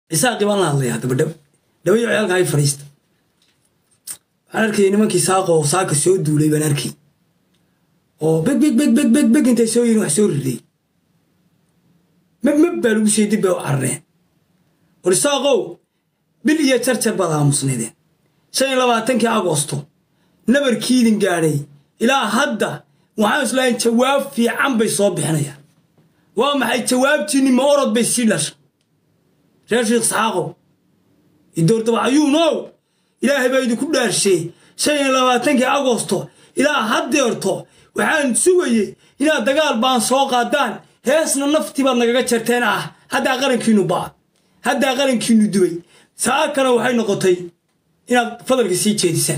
isaaqii baan la hadlayaa daba dhab dhabayo ciyaalka hay fadhiista waxaan arkayay nimankii saaqo oo saaka soo duulay baan arkay oo beg beg beg beg beg beg intay soo yihin wax soo riday meb meb baa lagu sii dib bay u carareen war isaaqow bil iyo jarjar baad aamusnaydeen shan iyo labaatankii agosto nabarkiidin gaadhay ilaa hadda waxaan islahayn jawaab fiican bay soo bixinayaan waa maxay jawaabtiinni ma orod bay sii dhasha reer sheekh isxaaqow idoortabacayuunow ilaahay baa idinku dhaarshee shan iyo labaatankii agosto ilaa haddeerto waxaan sugayey inaad dagaal baan soo qaadaan heesna naftii baad nagaga jarteen ah haddaa qarankiinnu baa haddaa qarankiinnu dubay saakana waxay noqotay inaad fadalka sii jeedisaan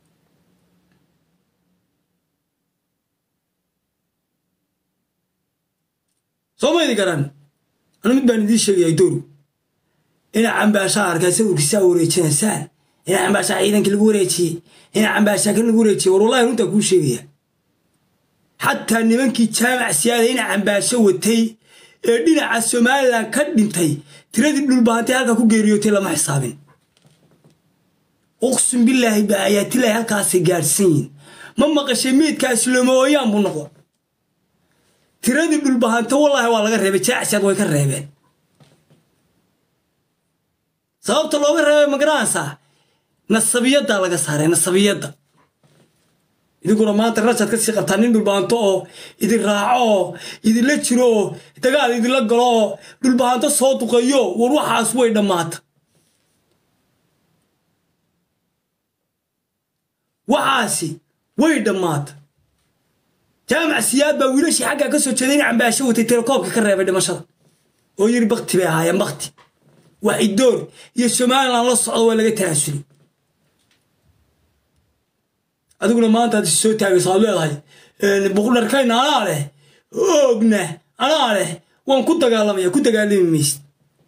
soo maydi garan anu mid baan idiin sheegayaa dooru ina cambaashaa arkaa sawirkiisaa wareejinaysaan ina cambaashaa ciidankii lagu wareejiyey ina cambaashaa kan lagu wareejiyey war wallahi runtaa kuu sheegaya xataa nimankii jaamac siyaada ina cambaasho watay ee dhinaca somalilan ka dhintay tiradii dhulbaantay halkaa ku geeriyootay lama xisaabin uqsum bilaahi baa ayaatilahi halkaasay gaadhsan yihin ma maqashay meydkaasi lomooyaan buu noqon tiradii dhulbahanta wallaahi waa laga reebay jaacsiyaad way ka reebeen sababta looga reebay magaranaysaa nasabiyaddaa laga saaray nasabiyadda idinkuna maanta rashaad kasii qabtaa nin dhulbahanto oo idin raaco oo idinla jiro oo dagaal idinla galo oo dhulbahanto soo duqeeyo war waxaas way dhammaata waxaasi way dhammaata jaamac siyaad baa wiilashii xaggaa ka soo jeeday in cambaasho watay telekoobka ka reebay dhimashada oo yiri bakti bay ahaayeen bakti waxidoor iyo somalilan la socdo waa laga tanaasulay adiguna maanta ad soo taagayso aad leedahay buqdharkayna anaa leh oogna anaa leh waan ku dagaalamaya ku dagaalami maysid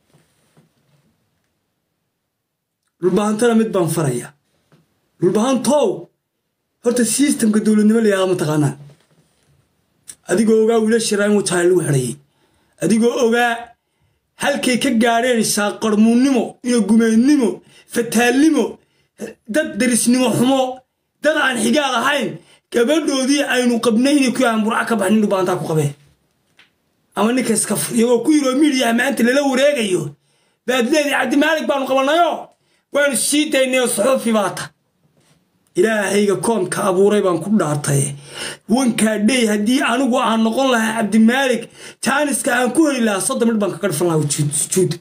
dhulbahantana mid baan faraya dhulbahantow horta sistamka dowladnimo layaada mataqaanaa adigoo ogaa wiilashira in wataale lagu xidhayay adigoo ogaa halkay ka gaadheen saaqarmuunnimo iyo gumeednimo fataalnimo dad darisnimo xumo dad aan xigaad ahayn gabadhoodii aynu qabnay inay ku yahaan burca ka bax nin dhubaantaa ku qabeen ama ninka iska fur iyagoo ku yiroo midiyaha maanta lala wareegayo baad leedii cabdimaalig baanu qabanayo waanu sii daynay suxuufi baata ilaahayga koonka abuuray baan ku dhaartay wankaa dhey haddii anigu aan noqon lahaa cabdimaalig jaaniska aan ku heli lahaa soddon midh baan kaga dhifan lahaa sujuud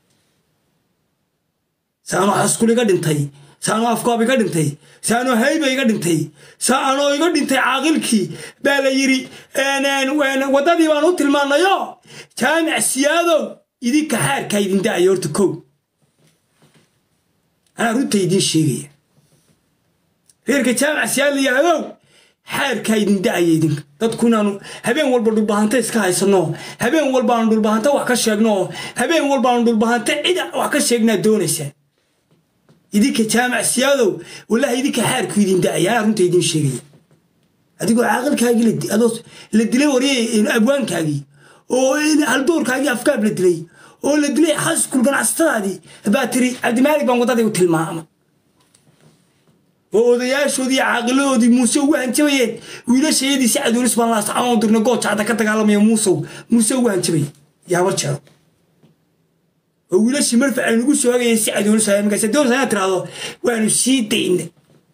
saano xaskul iga dhintay saanoo afkoob iga dhintay saanoo hayba iga dhintay saanoo iga dhintay caaqilkii baa la yidhi waddadii baan u tilmaanayo jaamic siyaadow idinka xaarkaa idin da'aya horta kow anaa runta idiin sheegaya reerka jaamac siyaad la yihahdow xaarkaa idin da'aya idinka dadku inaanu habeen walba dhulbahanta iska haysanno habeen walbaanu dhulbahanta wax ka sheegno habeen walbaanu dhulbahanta cid wax ka sheegnaa doonaysaa idinka jaamac siyaadow wallaahi idinka xaarku idin da'aya anaa runta idiin sheegaya adigoo caaqilkaagii adoo la dilay warye abwaankaagii oo haldoorkaagii afkaab la dilay oo la dilay xaskul ganacsatadaadii baa tiri cabdimaalig baan waddadii u tilmaama oo odayaashoodii caaqiladoodii muuse ugu hanjabayeen wiilashayadii si cadoolis baan laasacaan dirna gooja hadda ka dagaalamaya muusow muuse ugu hanjabaya yaabar jeero oo wiilashii marfac ay nagu soo hagayeen si cadoolis haya markaas dowlas ayaa tiraahdo waanu sii daynay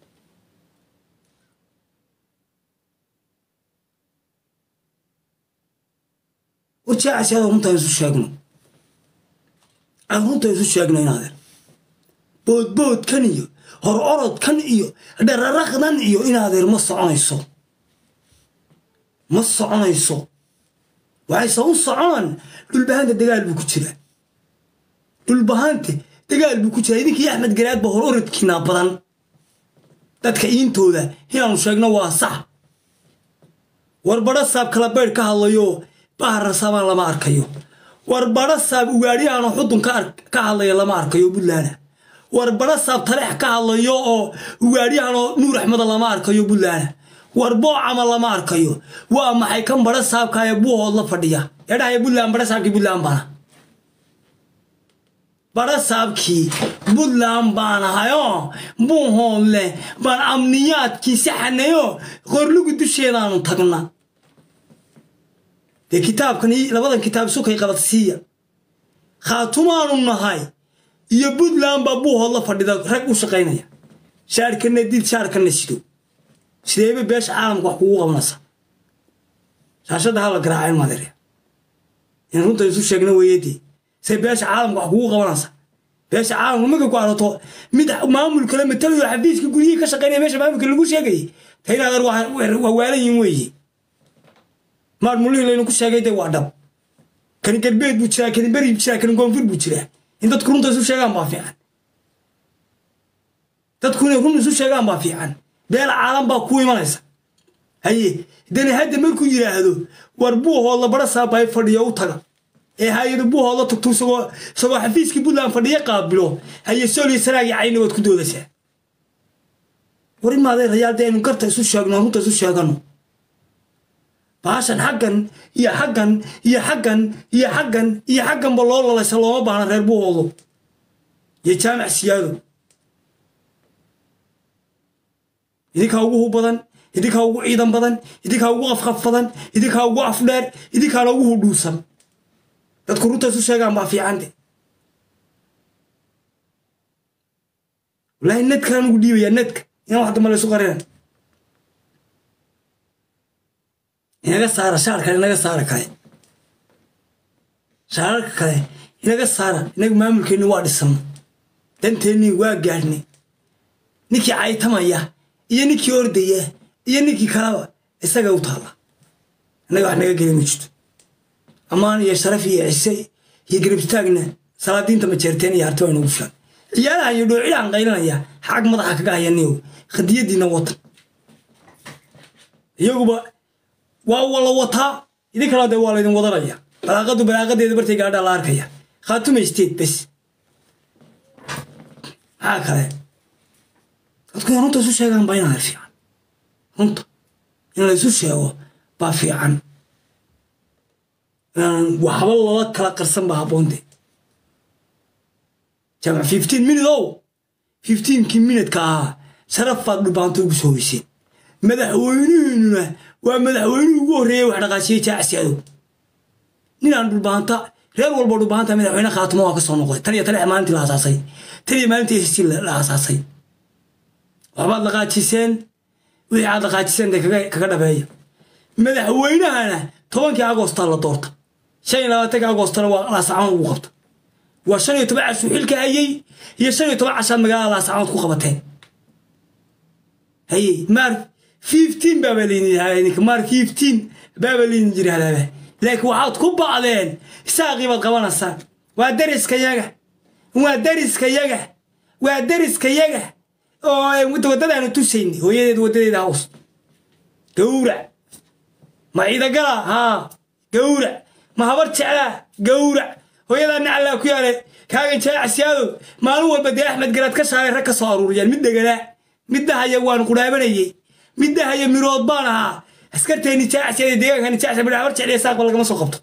warjaacaasi adoo runta isu sheegno aan runta isu sheegno inaadeer boodboodkan iyo hor orodkan iyo dhararaqdan iyo inaadeer ma soconayso ma soconayso waxayse u soconaan dhulbahanta dagaal buu ku jiraa dhulbahante dagaal buu ku jiraa idinkii axmed garaad ba hor orodkiinaa badan dadka iintooda inaanu sheegno waa sax war badho saab kala baydh ka hadlayo baharasabaan lama arkayo war badho saab ugaadhiyahanoo xudun ka hadlaya lama arkayo buntlaana war badho saab taleex ka hadlayo oo ugaadhyahanoo nuur axmeda lama arkayo buntlaana war boocama lama arkayo waa maxay kan badho saabkaaya buuhood la fadhiya eedhahaya buntland badho saabkii buntland bana barasaabkii puntland baan ahayoo buuhoodle baan amniyaadkii saxanayoo qorlugu dusheedaanu tagna dee kitaabkan labadan kitaab sukay qabadsiiya khaatumaanu nahay iyo puntland baa buuhoodla fadhida rag u shaqaynaya shaarkana did shaarkana sido sideeba beesha caalamka wax kugu qabanaysa shaashadda hala garaacayn madeerya in runta isu sheegna weeyadii say beesha caalamka wax kugu qabanaysa beesha caalamka marka ku arato mid maamul kale matalayo xafiiska guryihii ka shaqaynaya meesha maamulka lagu sheegayay ta in adeer waa waalan yihin weeye maar mulihii laynu ku sheegay dee waa dhab kani galbeed buu jiraa kani beri buu jiraa kani koonfur buu jiraa in dadku runta isu sheegaan baa fiican dadku inay run isu sheegaan baa fiican beel caalam baa ku imanaysa haye dani hadda markuu yidhaahdo war buuhoodla bara saabay fadhiyo u taga ee hay-ada buuhoodla tagto isagoo isagoo xafiiskii puntland fadhiyo qaabilo haye sooliyo sanaagii cayni waad ku doodaysaa war imaadee rayaal dee aynu garta isu sheegno runta isu sheegano baashan xaggan iyo xaggan iyo xaggan iyo xaggan iyo xagganba loo lalaysa looma baahna reer buuhoodo iyo jaamac siyaado idinkaa ugu hub badan idinkaa ugu ciidan badan idinkaa ugu afqaf badan idinkaa ugu afdheer idinkaana ugu hudhuusan dadku runta isu sheegaan baa fiicante wallaahi nedkaan ugu dhiibayaa nedka inaan wax damba laysu qarina inaga saara shaar kale inaga saara kale shaararka kale inaga saara inaga maamulkeenni waa dhisana danteennii waa gaadhnay ninkii caytamaya iyo ninkii ordaya iyo ninkii kalaba isaga u taalla innaga wax naga geli ma jirto ammaan iyo sharaf iyo cise iyo garibstaagna salaadiinta majeerteen iyo harti waa inagu filan ciyaalahan iyo dhoocilaan qaylinaya xag madaxa kaga hayaniyo khadiyadiina watan iyaguba waa wala wataa idin kalaa dee waa laydin wadanaya balaaqadu balaaqadeeda bartay gaadhaa la arkaya khaatumaysteed bes maxaa kale dadku in runta isu sheegaan baa inaa fiican runta in la isu sheego baa fiican waxba lala kala qarsan baa habboonte jaamac fifteen minute ow fifteenkii minudka ahaa sharaf baad dhubaanto ugu soo weyseen madaxweynihiinuna waa madaxweynihii ugu horreeyey wax dhaqaashiyey jaacsiadow ninaan dhulbaanta reer walba dhulbaanta madaxweyne khaatimo waa ka soo noqday tan iyo tan maalintii la asaasay tan iyo maalintii ssc la asaasay waxbaad dhaqaajiseen wixii aad dhaqaajiseen dee kaga dhabeeya madaxweynahana tobankii agostaa la doorta shan iyo labaatanka agostana waa laasacaanood ugu qabta waa shan iyo toban cashuu xilka hayey iyo shan iyo toban cashaad magaalada laasacaanood ku qabateen haye maar fifteen baaba laydin yidhahdaa maar fifteen baaba laydin yidhahdaaba laakiin waxaad ku ba'deen isaaqii baad qabanaysaan waa dariska yaga waa dariska yaga waa dariska yaga oo waddadaanu tusaynay hooyadeed waddadeeda haws gawrac ma ciidagala haa gawrac ma habar jeclaa gawrac hooyadaa nacallaa ku yaale kaagan jaacasiyaadow maalin walba dee axmed garaad ka shaalay rag ka soo aruuriyaan mid deganaa mid dahaya waan qudhaabanayey mid dahaya mirood baan ahaa askarteenni jaacasiyada deegaankani jaacsa midha habar jecliya saaqba lagama soo qabto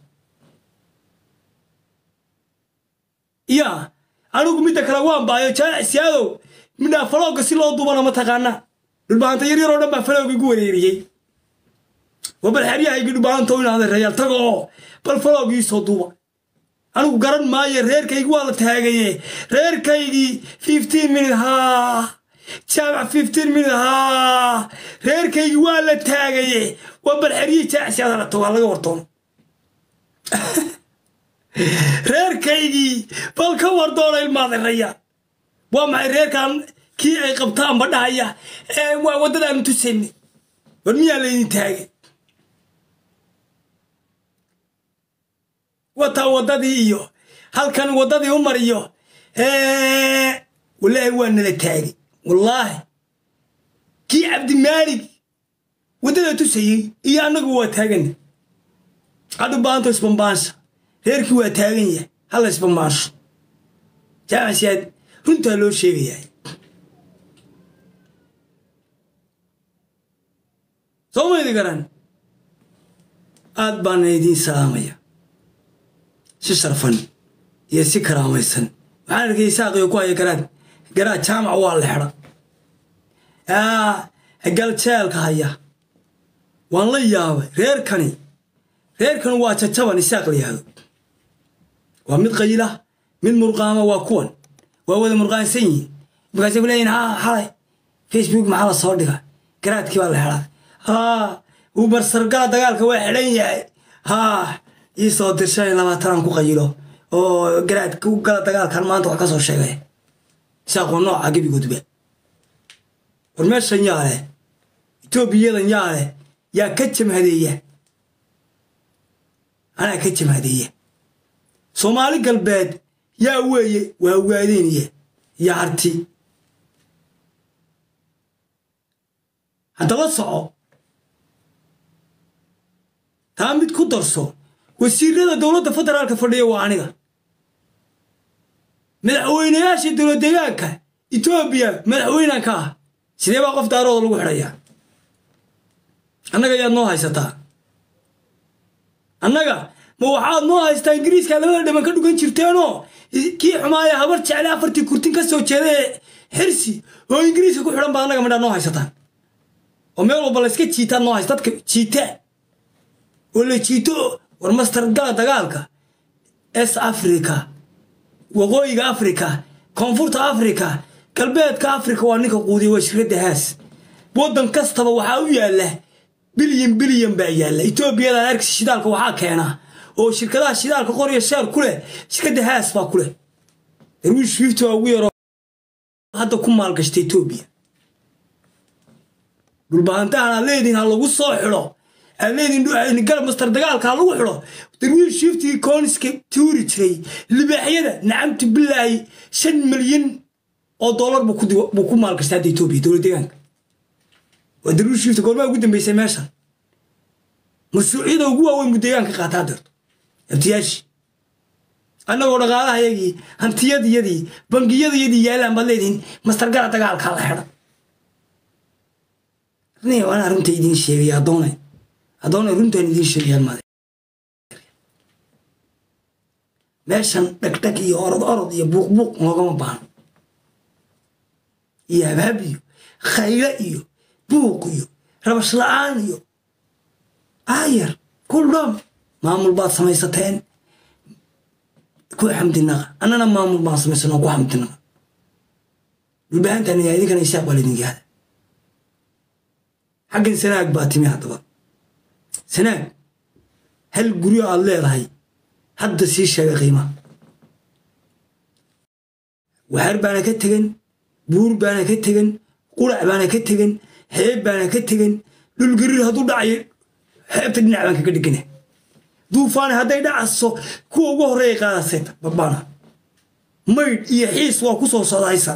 ya anigu midda kale waan baayo jaacasiyaadow midhaa falooga si loo duubana ma taqaana dhulbaanta yar yaroo dhan baa falooga igu wareeriyey waa bal xeryahaygi dhulbaanta u inaada rayaal taga oo bal faloogii soo duuba anigu garan maayo reerkaygii waa la taagaye reerkaygii fifteen minute haa jaamac fifteen minute haa reerkaygii waa la taagaye waa bal xeryihii jaacsiyaada la tago ha laga wartoono reerkaygii bal ka wardoona ilmaada rayaal waa maxay reerkan kii ay qabtaanba dhahaya waa waddadaanu tusaynay war miyaa laydin taagay wataa waddadii iyo halkan waddadii u mariyo wallaahi waa nala taagay wallaahi kii cabdimaalig waddada tusayey iyo annagu waa taagana hadhu baanto isbambaansha reerkii waa taagan yahay halla isbambaansho jaamacsiyaad runtaa loo sheegayaa soo maydi garan aad baana idiin salaamaya si sharfan iyo si karaamaysan waxaan arkay isaaqiyo ku haya garaad garaad jaamac waa la xidha galjeelka haya waan la yaabay reerkani reerkani waa jajaban isaaq la yahdo waa mid qayla mid murqaama waa kuwan waa wada murqaansan yihiin markaasay ku leeyihin ha xalay facebook maxaa la soo dhiga garaadkii baa la xidhaa ha uu barsargala dagaalka waa xidhan yahay ha ii soo dir shan iyo labaatanaan ku qayilo oo garaadka u gala dagaalkan maanta wax ka soo sheegay isaaqoo nooca gebigoodba war meeshan yaa leh etoobiyadan yaa leh yaa ka jamhadeeya anaa ka jamhadeeya soomaali galbeed yaa weeye waa waadeynaya iyo harti haddaba soco taa mid ku darso wasiirada dowladda federaalka fadhiya waa aniga madaxweynayaasha dowlad deegaanka etoobiya madaxweynaan ka ah sidee baa qof daarooda lagu xidhayaa annaga yaad noo haysataa annaga ma waxaad noo haystaa ingiriiska labada dhiman ka dhugan jirteenoo kii xumaaya habar jecle afartii kurtin ka soo jeeda ee xirsi oo ingiriiska ku xidhan baa annaga midhaa noo haysataan oo meel walba layska jiitaan noo haysta dadka jiita oo la jiito war master gala dagaalka es africa waqooyiga africa koonfurta africa galbeedka africa waa ninka quudiya waa shirkadda haas waddan kastaba waxaa u yaalla bilyan bilyan baa yaalla etoobiyada ergsi shidaalka waxaa keena oo shirkadaha shidaalka qorya sheer ku leh shirkadda haas baa ku leh darwiish fifty waa ugu yaroo hadda ku maalgashta etoobiya dhulbahantahan aad leedihin ha lagu soo xidho aad leedihin garab master dagaalka ha lagu xidho darwiish fiftigii kooniska tuuri jiray libaaxyada nacamtu bilaahi shan milyan oo dollar buu ku maalgashtay hadda etoobiya dowlad deegaanka waa darwiish fifty goormaa ugu dambeysay meeshan mashruucyada ugu waaweyn buu deegaanka qaataa deerto abtiyaashii annagoo dhaqaalahayagii hantiyadiyadii bangiyadayadii yaalaan baad leedihin mastargala dagaalkaa la xidha waan arrinta idiin sheegay addoonay addoonay runtaan idiin sheegayaan maade meeshan dhagdhag iyo orod orod iyo buuqbuuq noogama baano iyo habhab iyo khaylo iyo buuq iyo rabash la-aan iyo aayar kuldham maamul baad samaysateen ku xamdinaqa annana maamul baan samaysanoo ku xamdinaqa dhulbahantan idinkana isaaq baa laydin gaada xaggan sanaag baa timi haddaba sanaag hal guryo aad leedahay hadda sii sheega qiimaha waxaar baana ka tegan buur baana ka tegan qurac baana ka tegan xeeb baana ka tegan dhulgariir hadduu dhacayo xeebta dhinac baan kaga dhigana duufaani hadday dhacaso kuwa ugu horreeya qaadasayta babana maydh iyo xiis waa ku soo sodaysa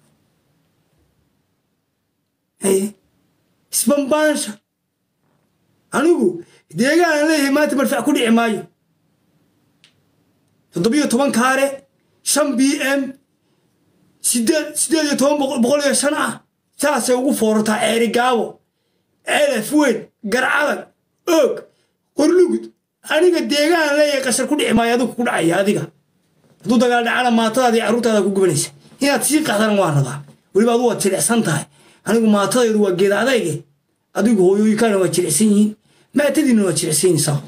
isbambaansha anigu deegaanaan leeyahay maanta marfac ku dhici maayo toddobiyo toban kaare shan b m sideed sideed iyo toban boqol iyo shan ah saasay ugu foorartaa ceeri gaabo ceelaf weyn garcadag oog qorlugud aniga deegaan leeyahay qashar ku dhici maayo adigu ku dhacaya adiga hadduu dagaal dhacana maatadaada iyo carruurtaada ku gubanaysa inaad sii qaxdana waa rabaa weliba adu waad jilicsan tahay anigu maatadaydu waa geeda adayge adigu hooyooyinkaana waa jilicsan yihiin maatadiina waa jilicsan yihiin saa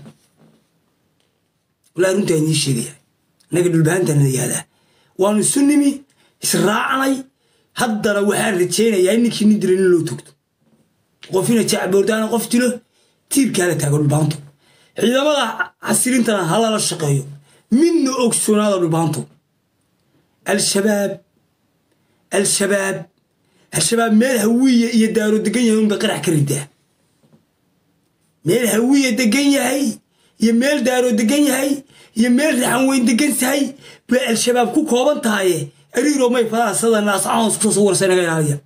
walaa runtaa idiin sheegaya annaga dhulbahantaana la yihahdaa waanu isu nimi israacnay haddana waxaan rajaynayaa in ninkii nin dila nin loo togto qofina jacboordaana qof dilo tiirkaa la taago dhulbaanto ciidamada xasilintana ha lala shaqeeyo midna ogsoonaada dhulbaanto al-shabaab al-shabaab al-shabaab meel hawiya iyo daaro degan yahay unbay qarax ka ridaa meel hawiya degan yahay iyo meel daaro degan yahay iyo meel raxan weyn degan tahay bay al-shabaab ku kooban tahaye ariiro may fadaha sida naascahoos kusoo sawirsa inaga ilaaliya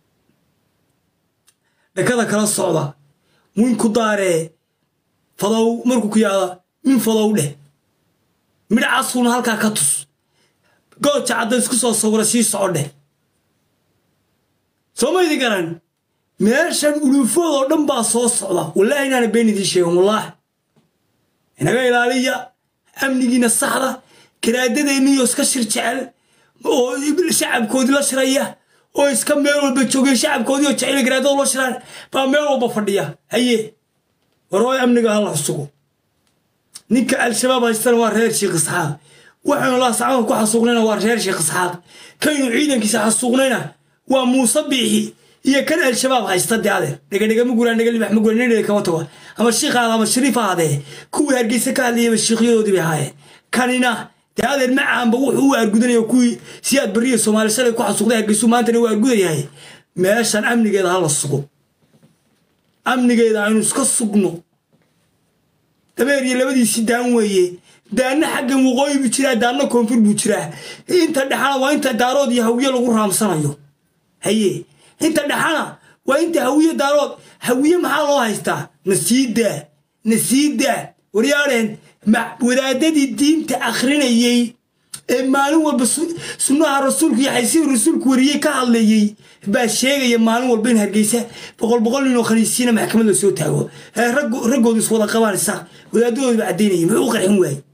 dhakada kala socda min ku daaree fadow markuu ku yaada min fadow dheh midhacasuuna halkaa ka tus gooja cadda isku soo sawira sii soco dheh soo maydi garan meeshan uluufoodoo dhan baa soo socda wallaahi inaana been idiin sheegan wallaahi inaga ilaaliya amnigiina saxda karaadadeenniyo iska shir jecel oo shacabkoodii la shiraya oo iska meel walba joogay shacabkoodii oo jecel garaadada la shiraan baa meel walba fadhiya haye warooy amniga hala sugo ninka al-shabaab haystana waa reer sheekh isxaaq waxaynu laasacada ku xasuuqnayna waa reer sheekh isxaaq kaynu ciidankiisa xasuuqnayna waa muuse biixi iyo kan al-shabaab haysta dee adeer dhegadhega ma guraan dhega libax ma guraan nidhega kama tago ama shiikh aad ama shariif aadee kuwii hargeysa ka hadlayaba shiikhyadoodii bay ahaayeen kanina dee adeer macaanba wuxuu u argudanaya kuwii siyaad bariya soomaali shalay ku xasuuqday hargeysu maantana u argudayahay meeshan amnigeeda hala sugo amnigeeda aynu iska sugno dabeer iyo labadiisii daan weeye daanna xaggan waqooyi buu jiraa daanna koonfur buu jiraa inta dhexana waa inta daarood iyo hawiye lagu raamsanayo haye inta dhexana waa inta hawiye daarood hawiye maxaa loo haystaa nasiidaa nasiidaa waryaadheen wadaadadii diinta akhrinayey ee maalin walba sunnaha rasuulku iyo xaysihi rasuulku wariyey ka hadlayey baa sheegaya maalin walba in hargeysa boqol boqol nin oo khaniisiina maxkamad la soo taago raggoodu iswada qabaanaysa wadaadadooda ba caddaynaya muxuu u qarxin waaye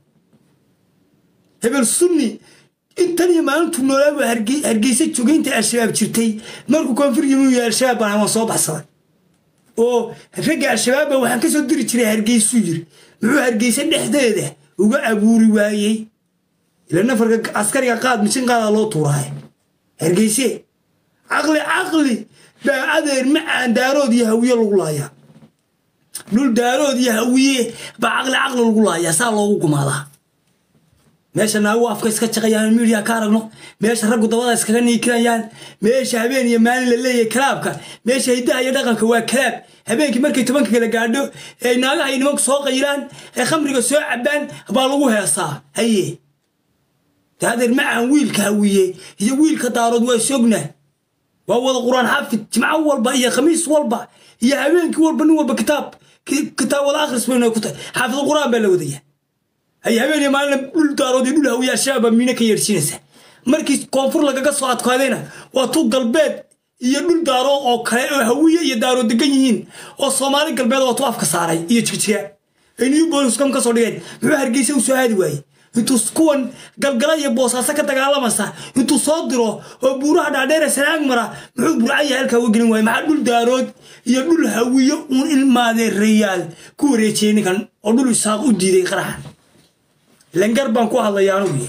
hebel sunni intan iyo maalintuu noolaaba hargeysa jogaynta al-shabaab jirtay markuu koonfur yimi al-shabaab baan waan soo baxsaday oo ragga al-shabaab baa waxaan ka soo diri jiray hargeysuu yiri muxuu hargeysa dhexdeeda uga abuuri waayey ila nafarka askariga qaad mishin qaada loo tuuraay hargeyse caqli caqli baa adeer macaan daarood iyo hawiye lagu laayaa dhul daarood iyo hawiye baa caqli caqli lagu laayaa saa loogu gumaadaa meesha naagu afka iska jaqayaan miidiya ka aragno meesha raggu dabada iskaga niikinayaan meesha habeen iyo maalin la leeyahay kalaabka meesha hiddaha iyo dhaqanka waa kalaab habeenkii markay tobanka kala gaadho ee naagaha iyo nimanku soo qayiraan ee khamriga soo cabaan baa lagu heesaa haye daadeer macaan wiilka hawiye iyo wiilka daarood waa sogna waa wada qur-aan xaafid jimco walba iyo khamiis walba iyo habeenkii walba nin walba kitaab kitaab wada akhris bayna ku tahay xaafid qur-aan baa la wadaya ay habeen iyo maalina dhul daarood iyo dhul hawiye al-shabaab miina ka yeedhsiinaysa markii koonfur lagaga soo adkaadayna waa tu galbeed iyo dhul daarood oo kale oo hawiye iyo daarood degan yihiin oo soomaali galbeed oo tu afka saaray iyo jigjiga ay new booliskam ka soo dhigeen muxuu hargeysa u soo aadi waayey intuu kuwan galgala iyo boosaaso ka dagaalamaysa intuu soo diro oo buuraha dhaadheere sanaag mara muxuu burcaya halkaa uga gelin waaya maxaa dhul daarood iyo dhul hawiye uun ilmaadeerayaal ku wareejiyey ninkan oo dhul isaaq u diiday qaraxan langar baan ku hadlaya anugu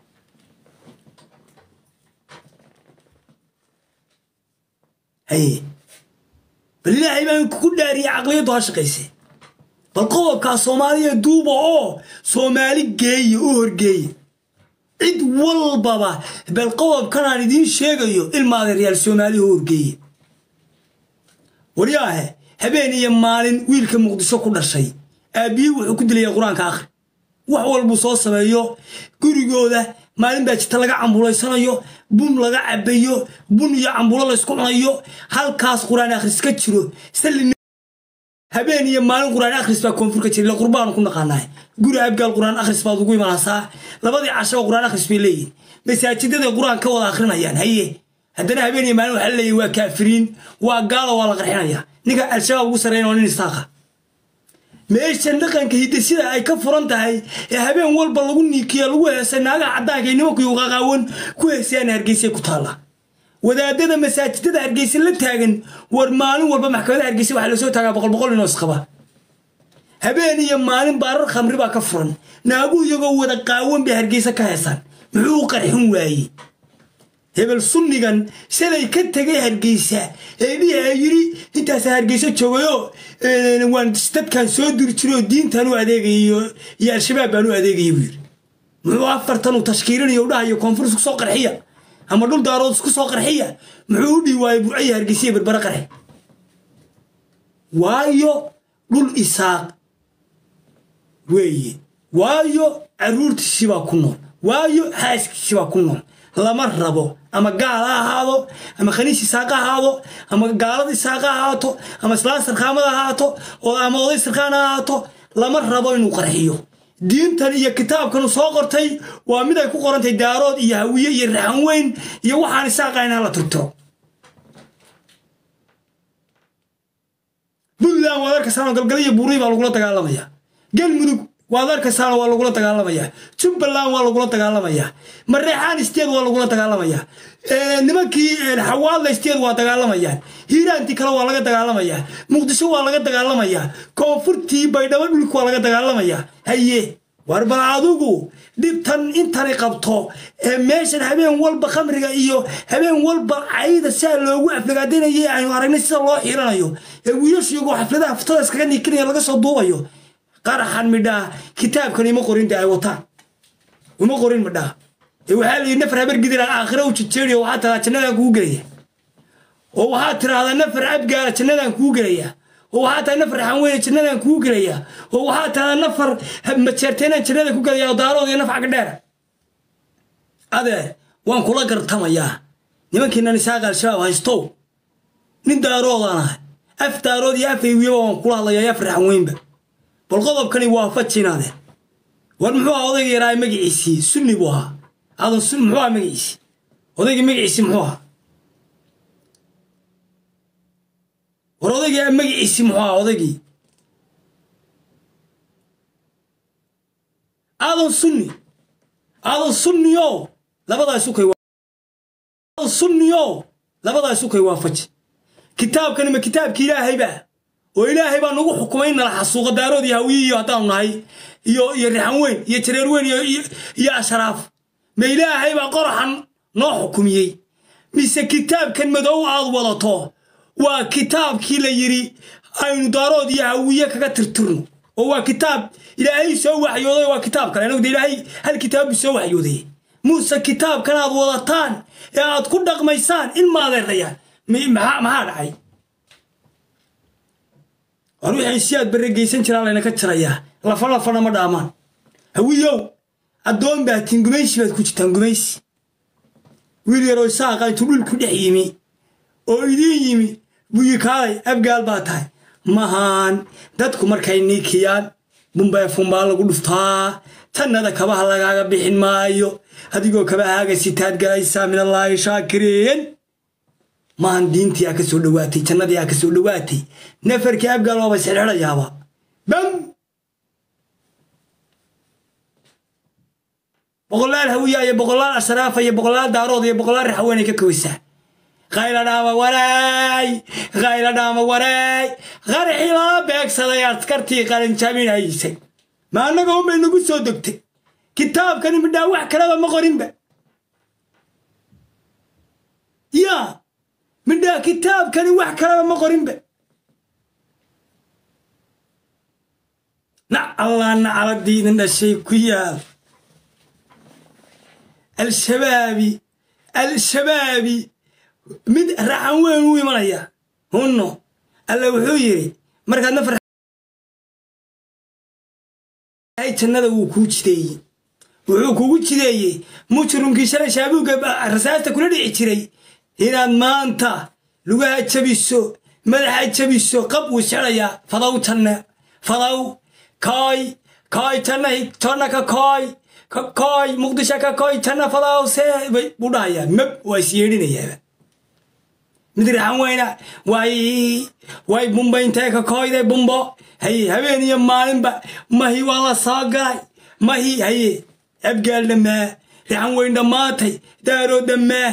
haye bal ilaahay baan ku dhaariyay caqliyaddu ha shaqayse bal qodobkaa soomaaliya duuba oo soomaali geeye u horgeeye cid walbaba bal qodobkanaan idiin sheegayo ilmaadeeryaal soomaaliya u horgeeye waryaahe habeen iyo maalin wiilka muqdisho ku dhashay aabbiyii wuxuu ku dilaya qur-aanka akhri wax walbuu soo sameeyo gurigooda maalin baa jirta laga cambulaysanayo bun laga cabayo bun iyo cambulo laysku cunayo halkaas qur-aan akhris ka jiro habeen iyo maalin qur-aan akhris baa koonfur ka jira ila qurbaanu ku naqaanaay guri abgaal qur-aan akhris baad ugu imanaysaa labadii cashaba qur-aan akhris bay leeyihin masaajidada qur-aan ka wada akhrinayaan haye haddana habeen iyo maalin waxaa leeyahy waa kaafiriin waa gaalo waa la qarxinaya ninka al-shabaab ugu sarreyn waa nin istaaqa meeshan dhaqanka hidasida ay ka furan tahay ee habeen walba lagu niikiya lagu heesay naagaha caddaanka iyo nimanku qaqaawan ku heesayaan hargeysa ku taalla wadaadada masaajidada hargeysa la taagan war maalin walba maxkamada hargeysa waxaa lasoo taagaa boqol boqol inoo isqaba habeen iyo maalin baarar khamri baa ka furan naagu iyagoo wada qaawan bay hargeysa ka heesaan muxuu u qarxin waayey hebel sunnigan shalay ka tegay hargeysa ee dhiha yiri intaasa hargeysa joogayo waan dadkan soo diri jiroo diintan u adeegaya iyo al-shabaab baan u adeegaya buu yiri muxuu afartan uu tashkiilinayo u dhahayo koonfur isku soo qarxiya ama dhul daarood isku soo qarxiya muxuu u dhihi waayey burcaya hargeysa berbere qarxe waayo dhul isaaq weeye waayo caruurtiisii baa ku nool waayo xaaskiisii baa ku nool lama rabo ama gaal ha ahaado ama khaniis isaaq ha ahaado ama gaalada isaaq ha ahaato ama islaan sarkaamada ha ahaato ama oday sarkaan ha ahaato lama rabo inuu qarxiyo diintan iyo kitaabkanu soo qortay waa mid ay ku qorantay daarood iyo hawiye iyo raxan weyn iyo waxaan isaaqayn hala turtiro puntland waad arkaysaano galgala iyo buurii baa lagula dagaalamaya galmudug waad arkaysaana waa lagula dagaalamayaa jubbaland waa lagula dagaalamayaa mareexaan isteed waa lagula dagaalamayaa nimankii xawaadla isteed waa dagaalamayaan hiiraantii kale waa laga dagaalamayaa muqdisho waa laga dagaalamayaa koonfurtii baydhabo dhulka waa laga dagaalamayaa haye war bal adigu dhibtan intani qabto ee meeshan habeen walba khamriga iyo habeen walba cayda siaa loogu aflagaadinayay aynu aragnay sida loo xiiranayo ee wiilashu iyagoo xafladaha ftada iskaga nikinaya laga soo duubayo qaraxan midhaa kitaabkan ima qorin de ay wataan uma qorin midhaa ee waxaa la yidhi nafar habar gidira aakhira u jejeeriyo waxaa tiradaa jannadaan kugu gelaya oo waxaa tiraahdaa nafar abgaala jannadaan kugu gelaya oo waxaa tahay nafar xanweyne jannadaan kugu gelaya oo waxaa tiradaa nafar majeerteenaan jannada ku gelaya oo daarood iyo nafca gadheera adeer waan kula gartamayaa nimankiinan isaaqa al-shabaab haystow nin daaroodaan ahay af daarood iyo af eywiyaba waan kula hadlayaa afar xanweynba bal qodobkani waa fajinaade war muxuu ahaa odayga yaraa magaciisii sunni buu ahaa adan sun muxuu ahaa magaciisi odayga magaciisi muxuu ahaa war odayga magaciisi muxuu ahaa odaygii aadan sunni aadan sunniyo labadaas ukay aadan sunniyo labadaas ukay waa faji kitaabkani ma kitaabki ilaahayba oo ilaahay baa nagu xukumay nala xasuuqa daarood iyo hawiye iyo haddaanu nahay iyo iyo rixan weyn iyo jareer weyn iyo ashraaf ma ilaahay baa qoraxan noo xukumiyey mise kitaabkan madow aad wadato waa kitaabkii la yidhi aynu daarood iyo hawiye kaga tirtirno oo waa kitaab ilaahay soo waxyooday waa kitaab kale anagu de ilaahay hal kitaab buu soo waxyooday muuse kitaabkan aad wadataan ee aad ku dhaqmaysaan in maadeerayaan maxaa dhacay war wixii si aad barre geysan jiraa laynaka jirayaa lafa lafana ma dhaamaan hawiyow addoon baa tiin gumaysi baad ku jirtaan gumaysi wiil yaroo isaaqa intuu dhulku dhex yimi oo idiin yimi buyi kaalay abgaal baa tahay mahaan dadku markay niikiyaan bumbeefunbaa lagu dhuftaa tannada kabaha lagaaga bixin maayo adigoo kabahaaga sitaad galaysaa min allaahi shaakiriin maahan diintii aa ka soo dhowaatay jannadii aa ka soo dhowaatay nafarkii abgaal waaba isxirxirayaaba bam boqolaal hawiya iyo boqolaal ashraafa iyo boqolaal daarood iyo boqolaal raxaweenay ka kowaysaa qayla dhaama waraay qayla dhaama waraay qaraxii lala beegsaday askartii qalinjabinaysay ma annaga unbay nagu soo degtay kitaabkani midhaa wax kaleba ma qorinba yaa midhaa kitaabkani wax kaleba ma qorinba nac allah nacaladiidin dhashay ku yaal al-shabaabi al-shabaabi mid raxan weyn u imanaya hunno alla wuxuu yidhi markaad nafar jannada wuu kuu jideeyey wuxuu kugu jideeyey mujrimkii shalay shaabuugga rasaasta kula dhici jiray inaad maanta lugaha jabiso madaxa jabiso qab wuu sexayaa fadaw janna fadaw kooy kooy janna janna ka kooy ka kooy muqdisho ka kooy janna fadaw see buu dhahayaa mab waa is yeedhinayaaba mid raxan weyna way way bumbayntee ka kooyday bumbo haye habeen iyo maalinba mahi waa la soo galay mahi haye abgaal dhammaa raxan weyn dhammaatay daaroo dhammaa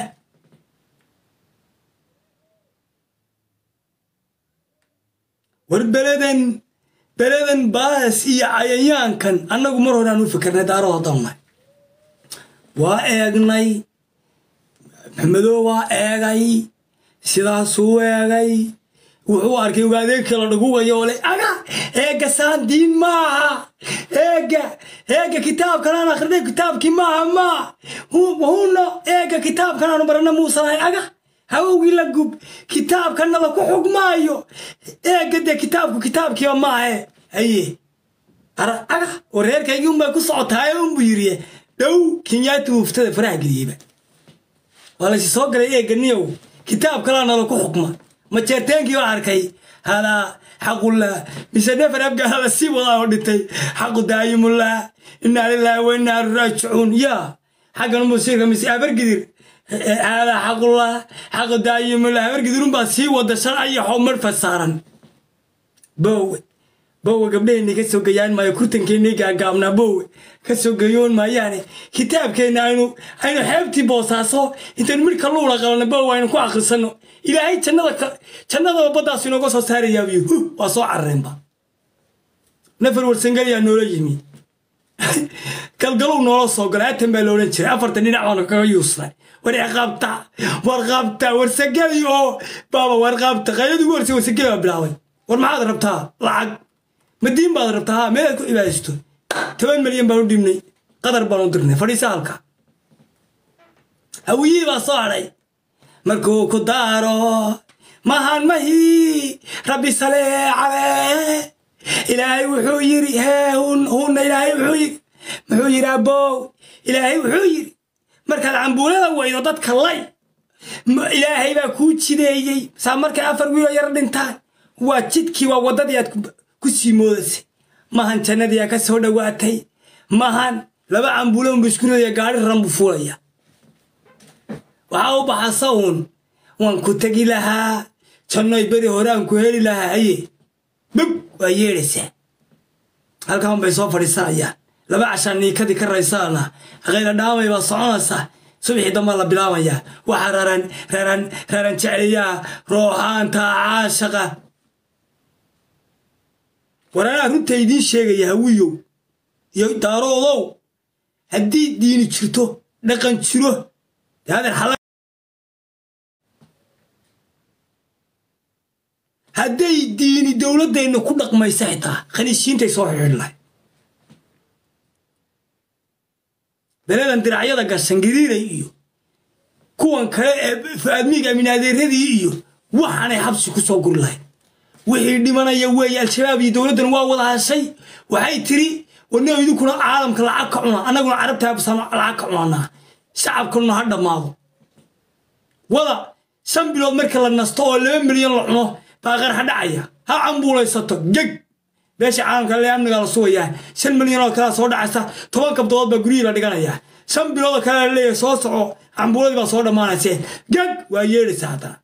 war beledan beledan baas iyo cayayaankan annagu mar horaan u fikirnay daaroo haddannay waa eegnay maxmedow waa eegay sidaasuu eegay wuxuu arkay ogaadeegkii la dhagugayo oo le aga eegga saan diin maaha eegga eegga kitaabkan aan akhrinay kitaabkii maaha maa huno eegga kitaabkan aanu barana muusanahay aga hawowgii la gub kitaabkanna la ku xugmaayo eegga dee kitaabku kitaabkiiba maahe haye ara aga oo reerkaygii unbay ku socotaaye unbuu yiriye dhow kinyaati muuftada faraha geliyeyba waa laysi soo galay eegga niyow kitaab kalaa nala ku xukma majeerteenkii baa arkay hadaa xaqullah mise nafar abgaala la sii wadaa oo dhintay xaqu daayimullah inaa lilaahi wa inaa raajicuun yaa xaggan musiirka mise abargidir hadaa xaqullah xaqu daayimullah abargidirun baa sii wada sharca iyo xomar fasaaran bowe bowe gabdhaheenni ka soo gayaan maayo kurtankeenni gaagaabnaa bowe ka soo gayoon maayaane kitaabkeenna aynu aynu xeebtii boosaaso intaynu midhka luula qabanno bowe aynu ku akhrisanno ilaahay jannada jannadaba baddaasu inooga soo saarayaabiyo hu waa soo carareenba nafar warsangeliyaa noola yimi galgalow noola soo galay atan baa la odhan jiray afartan dhinac baanu kaga yuusnay war iqaabta war qaabta warsangeli oo baaba war qaabta qayladu ugu horsay warsangeli baa bilaabay war maxaad rabtaa lacag madiin baad rabtaa ha meelaad ku cibaadaysto toban milyan baan u dhibnay qadar baan u dirnay fadhiisa halka hawiyihii baa soo hadhay markuu ku daaro mahan mahi rabbi salee calee ilaahay wuxuu yiri hee hunna ilaahay wuxuu yiri muxuu yiri abow ilaahay wuxuu yiri markaad cambuulada weydo dadka lay ilaahay baa kuu jideeyey saa markay afar wiiloo yar dhintaan waa jidkii waa waddadii aad ku sii moodasay mahan jannadii aa ka soo dhowaatay mahan laba cambuulo unba isku ridaya gaari ran buu fuulaya waxaa u baxasa uun waan ku tegi lahaa jannoy beri hore aan ku heli lahaa haye bog waa yeedhaysaa halkan bay soo fadhiisanayaan laba cashaan niikadii ka raysaana khayra dhaamay baa soconaysaa subaxii dambaa la bilaabayaa waxaa raran raran raran jecliyaa rooxaanta caashaqa war anaa runta idiin sheegaya hawiyow iyo daaroodow haddii diini jirto dhaqan jiro daadeer xala hadday diini dowladdeenna ku dhaqmaysa xitaa khaniishiintay soo xidhiidh lahay beledan diracyada gashan gariiray iyo kuwan kale ee faadmiig aminaadeeradii iyo waxaanay xabsi ku soo guri lahayd wixii dhimanaya weeye al-shabaab iyo dowladdan waa wada hashay waxay tiri wadnao idinkuna caalamka lacag ka cuna annaguna carabtaabasaan lacag ka cunanaa shacabkanuna ha dhammaado wada shan bilood marka la nasto oo laba milyan la cuno baa qarxa dhacaya ha cambuulaysato geg beesha caalamka le amnigaa la sugayaa shan milyan oo kalea soo dhacaysa toban kabdood baa guryihii la dhiganayaa shan bilood oo kale la leeyahay soo soco cambuuladii baa soo dhammaanayse geg waa yeedhaysa haddana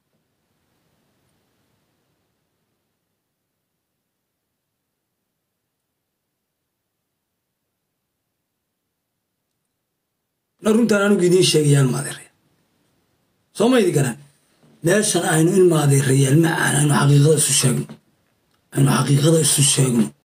na runtaan anugu idiin sheegayaan maadeeraya soo maydi garan meeshan aynu in maadeerayaal macaan aynu xaqiiqada isu sheegno aynu xaqiiqada isu sheegno